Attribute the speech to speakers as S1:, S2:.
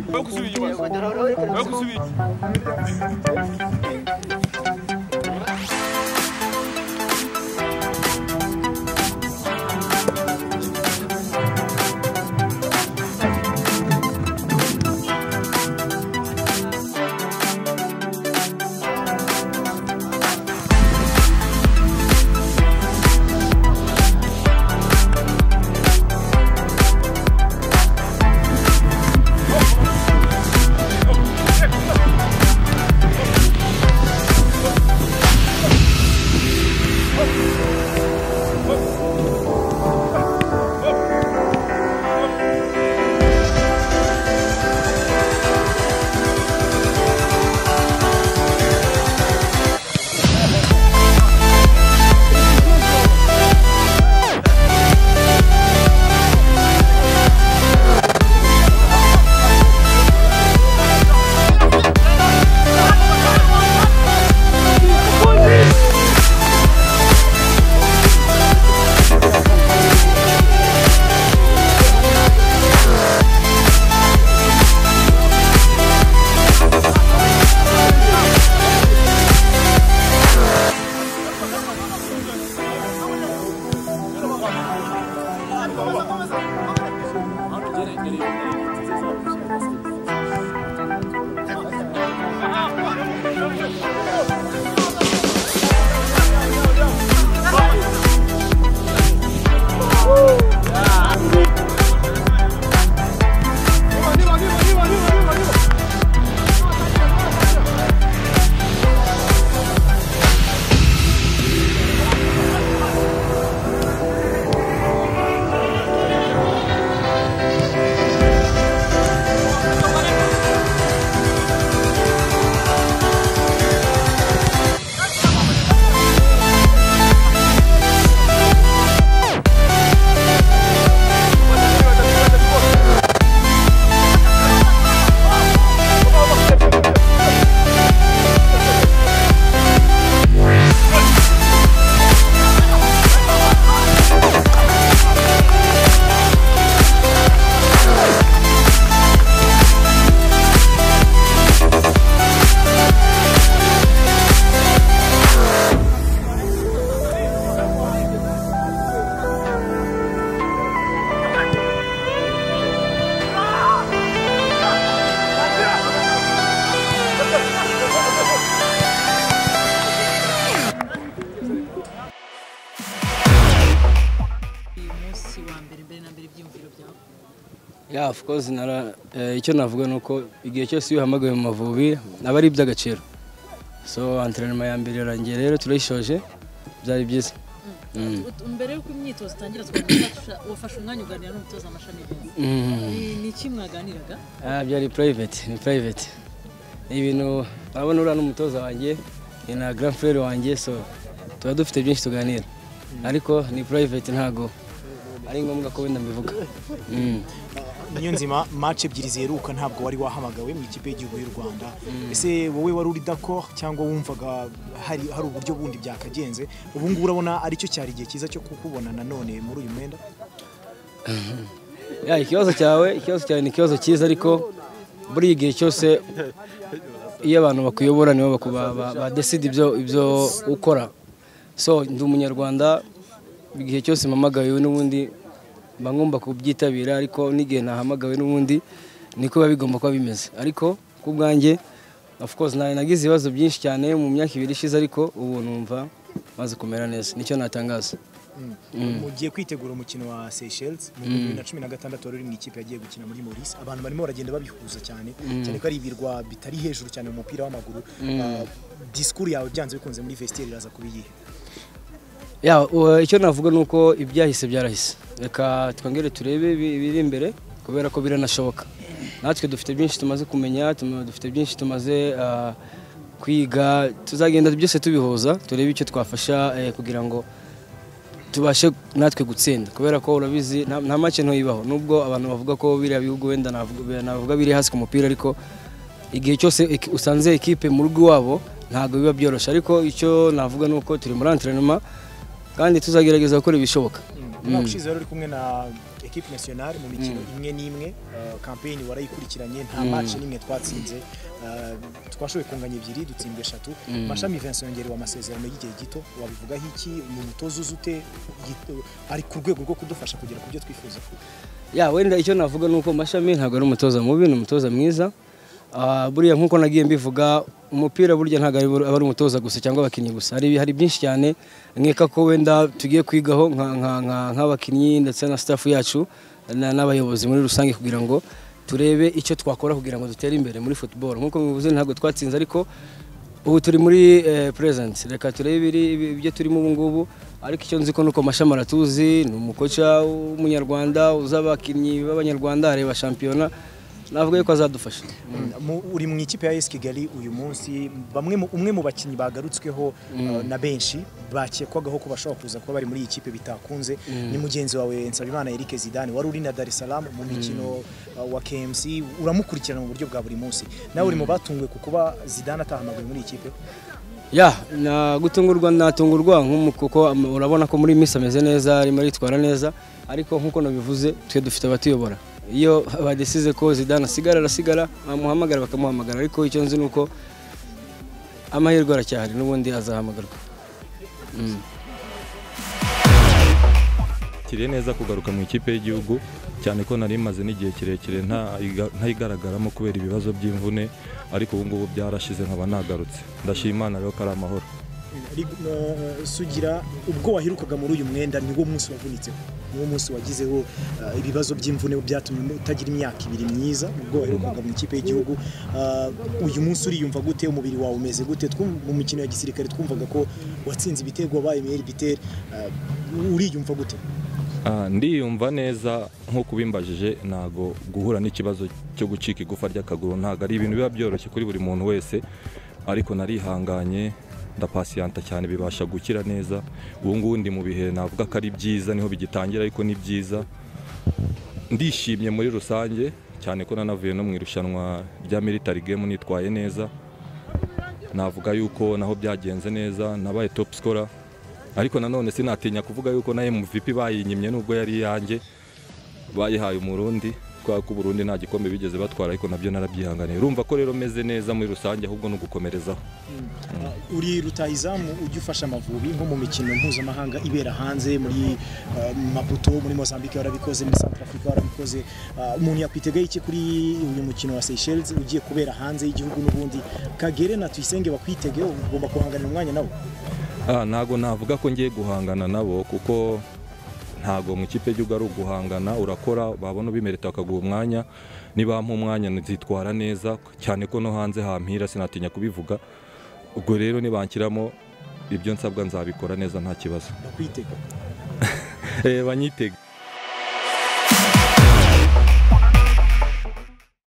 S1: Vai com o switch, vai. Vai com o switch.
S2: umunsi wa mbere mbere na mbere ibyiyumviro byawe
S3: ya of course nara eh, icyo navuga ni uko igihe cyose iyo uhamagawe mu mavubi aba ari iby'agaciro so antrenema ya mbere irarangiye rero turayishoje byari byiza Mm.
S2: Ut- mbere y'uko imyitozo itangira twakwifasha- wafashe umwanya uganira n'umutoza amashami y'ingenzi
S3: Mm.
S2: Ni- ni iki mwaganiraga
S3: Ah, byari private ni private ni ibintu urabona uriya n'umutoza wanjye ni na grand frere wanjye so tuba dufite byinshi tuganira ariko ni private ntago ari ngombwa ko wenda mbivuga Mm.
S4: niyo nzima match ebyiri ziheruka ntabwo wari wahamagawe mu ikipe y'igihugu y'u rwanda ese wowe wari uri d'accord cyangwa wumvaga hari hari uburyo bundi byakagenze ubu ngubu urabona aricyo cyari igihe cyiza cyo kukubona nanone muri uyu mwenda
S3: ya ikibazo cyawe ikibazo cyawe ni ikibazo cyiza ariko buriya igihe cyose iyo abantu bakuyobora nibo baku- ba- ba- badeside ibyo ibyo ukora so ndi umunyarwanda igihe cyose mpamagawe n'ubundi mba ngomba kubyitabira ariko n'igihe nahamagawe n'ubundi niko biba bigomba kuba bimeze ariko ku bwanjye of course nari nagize ibibazo byinshi cyane mu myaka ibiri ishize ariko ubu numva maze kumera neza nicyo natangaza
S4: mugiye kwitegura umukino wa Seychelles mu bihumbi bibiri na cumi na gatandatu wari uri mu ikipe yagiye gukina muri Maurice abantu barimo baragenda babihuza cyane cyane ko ari ibirwa bitari hejuru cyane mu mupira w'amaguru Ah, disikuru yawe byanze bikunze muri vestiaire iraza kuba iyihe
S3: Ya, u- icyo navuga ni uko ibyahise byarahise reka twongere turebe ibi- ibiri imbere kubera ko biranashoboka natwe dufite byinshi tumaze kumenya tuma- dufite byinshi tumaze ah, kwiga tuzagenda byose tubihuza turebe icyo twafasha eh, kugira ngo tubashe natwe gutsinda kubera ko urabizi nta nta make ntuyibaho nubwo abantu bavuga ko biriya bihugu wenda navuga navuga biri hasi ku mupira ariko igihe cyose iki- usanze ekipe mu rugo iwabo ntabwo biba byoroshye ariko icyo navuga ni uko turi muri antrenema kandi tuzagerageza gukora ibishoboka
S4: umwaka ushize wari uri kumwe na equipe nationale mu mikino imwe n'imwe uh, campaign warayikurikiranye nta match n'imwe twatsinze uh, twashoboye kunganya ebyiri dutsinda eshatu mashami Vincent yongerewe amasezerano y'igihe gito wabivugaho iki mu mutozo uzute ari ku rwego rwo kudufasha kugera ku byo twifuza
S3: ya wenda icyo navuga ni uko mashami ntabwo ari umutoza mubi ni umutoza mwiza Ah, buriya nk'uko nagiye mbivuga umupira burya ntabwo ari- aba ari umutoza gusa cyangwa abakinnyi gusa hari hari byinshi cyane nkeka ko wenda tugiye kwigaho nka- nka- nka- nk'abakinnyi ndetse na staff yacu na- n'abayobozi muri rusange kugira ngo turebe icyo twakora kugira ngo dutere imbere muri football nk'uko bivuze ntabwo twatsinze ariko ubu turi muri eh, present reka turebe ibiri- ibi- ibyo turimo ubu ngubu ariko icyo nzi ko nuko amashami aratuzi ni umukoca w'umunyarwanda uzi abakinnyi b'abanyarwanda areba shampiyona navuga yuko azadufasha
S4: Mu- uri mu ikipe ya AS Kigali uyu munsi bamwe mu- umwe mu bakinnyi bagarutsweho uh, na benshi bakekwagaho ko bashobora kuza kuba bari muri iyi kipe bitakunze ni mugenzi wawe Nsabimana Eric Zidane wari uri na Dar es Salaam mu mikino uh, wa KMC uramukurikirana mu buryo bwa buri munsi nawe uri mu batunguwe ku kuba Zidane atahamagawe muri iyi kipe
S3: ya na gutungurwa natungurwa nk'umu- kuko am- urabona ko muri Miss ameze neza arimo aritwara neza ariko nk'uko nabivuze twe dufite abatuyobora iyo badesize ko Zidane asigara arasigara bamuhamagara bakamuhamagara ariko icyo nzi ni uko amahirwe aracyahari n'ubundi azahamagarwa
S5: kiriye neza kugaruka mu ikipe y'igihugu cyane ko nari maze n'igihe kirekire ntayiga- ntayigaragaramo kubera ibibazo by'imvune ariko ubu ngubu byarashize nkaba nagarutse ndashima imana rero ko ari amahoro
S4: Rig- uh, sugira ubwo wahirukaga muri uyu mwenda niwo munsi wavunitseho niwo munsi wagizeho uh, ibibazo by'imvune byatumye utagira imyaka ibiri myiza ubwo waherukaga mu ikipe y'igihugu Uh, uyu munsi uriyumva gute umubiri wawe umeze gute Twum- mu mikino ya gisirikare twumvaga ko watsinze ibitego wabaye meilleur buteur Uh, uriyumva gute
S5: Ah, ndiyumva neza nk'uko ubimbajije ntago guhura n'ikibazo cyo gucika igufa ry'akaguru ntago ari ibintu biba byoroshye kuri buri muntu wese ariko narihanganye ndapasiyanta cyane bibasha gukira neza ubu ngubu ndi mu bihe navuga ko ari byiza niho bigitangira ariko ni byiza ndishimye muri rusange cyane ko nanavuye no mu irushanwa rya military game nitwaye neza navuga yuko naho byagenze neza nabaye top scorer ariko nanone sinatinya kuvuga yuko na MVP bayinyimye nubwo yari iyanjye bayihaye umurundi kubera ko uburundi nta gikombe bigeze batwara ariko nabyo narabyihanganiye urumva ko rero meze neza muri rusange ahubwo ni ugukomerezaho
S4: Uh, uri rutayizamu ujya ufasha amavubi nko mu mikino mpuzamahanga ibera hanze muri uh, Maputo muri Mozambique warabikoze muri Central Africa warabikoze Uh, umuntu yakwitegaho iki kuri uyu mukino wa Seychelles ugiye kubera hanze y'igihugu n'ubundi Kagere na Tuyisenge bakwitegeho ugomba guhangana umwanya nabo
S5: Ah, ntago navuga ko ngiye guhangana nabo kuko ntago mu ikipe y'igihugu ari uguhangana urakora babona ubimerita bakaguha umwanya nibampa umwanya nzitwara neza cyane ko no hanze hampira sinatinya kubivuga ubwo rero nibanshyiramo ibyo nsabwa nzabikora neza nta kibazo
S4: bakwitega
S5: Eh, banyitega